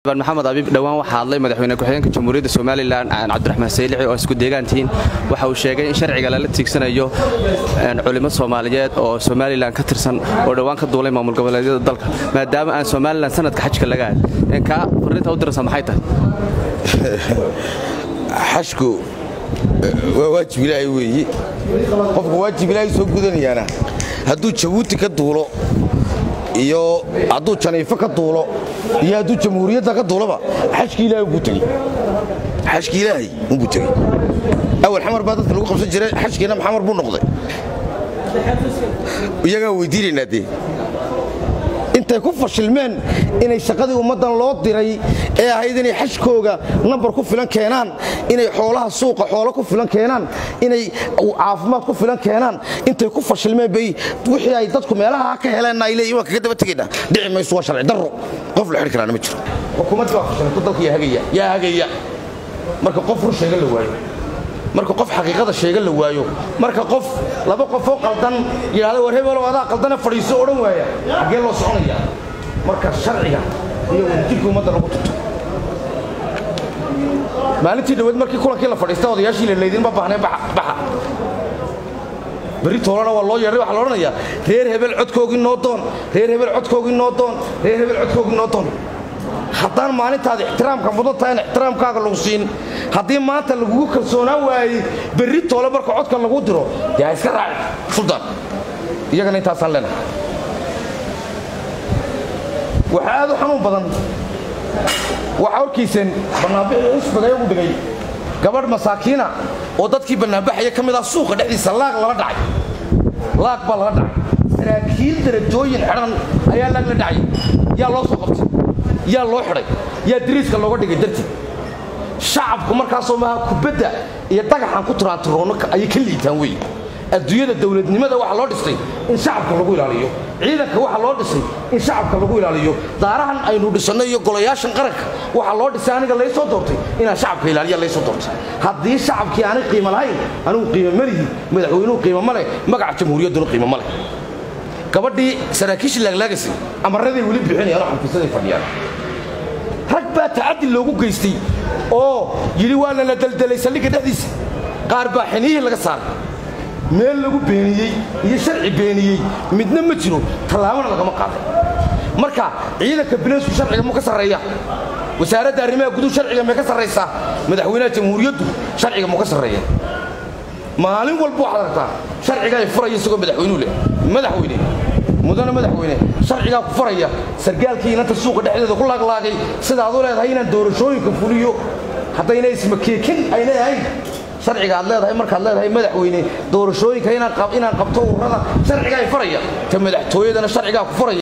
maxamed abiib dhowaan waxaa hadlay madaxweyne ku-xigeenka jamhuuriyadda somalilan cabdiraxmaan saylici oo isku deegaantihiin waxa uu sheegay in sharciga lala tiigsanayo culimo soomaaliyeed oo somalilan ka tirsan oo dhowaan ka duulay maamul goboleedyada dalka maadaama aan somalilan sanadka xajka laga aad kaa farinta u diraysa maxay tahay xashku waa waajib ilaahay weeye qofka waajib ilaahay soo gudanayaana hadduu jabuuti ka duulo iyo hadduu janiifo ka duulo iyo hadduu jamhuuriyadda ka duuloba xashki ilaahay umbuu tegey xashki ilaahay umbuu tegey awal xamar baa dadka lagu qabsan jiray xashkiina maxamar buu noqday iyagaan weydiinaynaa dee intay ku fashilmeen inay shaqadii ummaddan loo diray ee ahayd inay xashkooga nambar ku filan keenaan inay xoolaha suuqa xoolo ku filan keenaan inay caafimaad ku filan keenaan intay ku fashilmeen bay wixii ay dadku meelaha ka heleenna ay leeyihin waan kaga daba tegaynaa dhici mayso waa sharci darro qof la xidhi karaana ma jiro xukuumaddii baa fashilantay dalka yaa hagaya yaa hagaya marka qof rur sheega la waayo marka qof xaqiiqada sheega la waayo marka qof laba qofoo qaldan yidhahda war hebelow adaa qaldane fadhiiso odhan waaya xaggee loo soconaya marka sharciga iyo wadajirka ummadda lagu tuto maalintii dhaweed markii kulankii la fadhiista odayaashii la laydinma baahnay baxa berri toolana waa loo yeedhay waxaa la odhanayaa reer hebel codkoogii noo doon reer hebel codkoogii noo doon reer hebel codkoogii noo doon haddaan maalintaada ixtiraamka mudan tahay in ixtiraamkaaga lagu siin haddii maanta lagugu kalsoonaan waayey berri toole marka codka lagu diro dee ha iska raaci suldaan iyagana intaasaan leenahay waxaa aad u xanuun badan waxaa horkiiseen bannaanbixii xisbiga iyagu dhigay gabadh masaakiina oo dadkii bannaanbaxaya ka mid ah suuqa dhexdiisa laag lala dhacay laag baa lala dhacay saraakiil darajooyin xidhan ayaa laag la dhacay yaa loo soo qabtay yaa loo xidhay yaa dariiska looga dhigay dartii shacabku markaasoo maaha kubadda iyo dagaxan ku turaantiroonno ayay ka liitaan wey adduunyada dowladnimada waxaa loo dhistay in shacabka lagu ilaaliyo ciidanka waxaa loo dhisay in shacabka lagu ilaaliyo daarahan aynu dhisanno iyo golayaashan qaranka waxaa loo dhisay aniga laysoo doortay inaan shacabka ilaaliya laysoo doortay haddii shacabkii aanay qiimo lahayn anigu qiimo malihi madaxweynuhu qiimo ma leh magaca jamhuuriyadduna qiimo ma leh gabadhii saraakiishii laaglaagasi amaraday weli bixinayaan oo xafiisaday fadhiyaan rag baa tacaddi loogu geystay oo yidhi waa lala deldelay saldhigga dhexdiisa qaar baa xiniyihii laga saaray meel lagu beeniyey iyo sharci beeniyey midna ma jiro tallaabana lagama qaaday marka ciidanka bileysku sharciga mu ka sarreeya wasaaradda arrimaha guduhu sharciga may ka sarraysaa madaxweynaha jamhuuriyaddu sharciga mu ka sarreeya maalin walba waxaad aragtaa sharcigaa furaya isagoo madaxweynuu leh madaxweyne mudane madaxweyne sharcigaa ku faraya sargaalkii inanta suuqa dhexdeeda ku laaglaagay sidaad u leedahay inaan doorashooyinka fuliyo haddayna ismakeekin ayna ahayn sharciga aad leedahay markaad leedahay madaxweyne doorashooyinka inaan qabto ururada sharcigaa faraya ta madaxtooyadana sharcigaa ku faraya